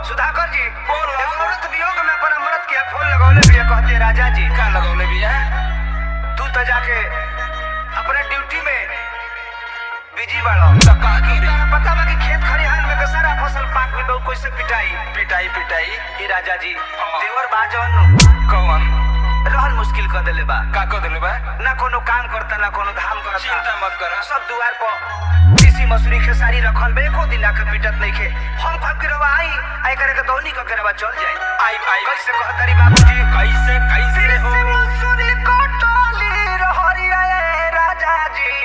सुधाकर जी बोल। एगो औरत वियोग में अपन अमृत के फूल लगौले बिया कहते राजा जी का लगौले बिया तू तो जाके अपने ड्यूटी में बिजी बाड़ो तो का करी तारा पता बा कि खेत खलिहान में के सारा फसल पाक गइल बा उ कैसे पिटाई पिटाई पिटाई ई राजा जी हाँ। देवर बा जौन कौन रहन मुश्किल कर देले बा का कर दिले बा ना कोनो काम करता ना कोनो धाम करता चिंता मत कर सब दुआर पर तीसी मसूरी खेसारी रखल बे एको दिन आके पिटत नहीं खे हम भाग के रवा आई आई करे के दौनी क के रवा चल जाए आई आई कैसे कहतरी बाबूजी कैसे कैसे हो तीसी मसूरी कटली रहरिया ए राजा जी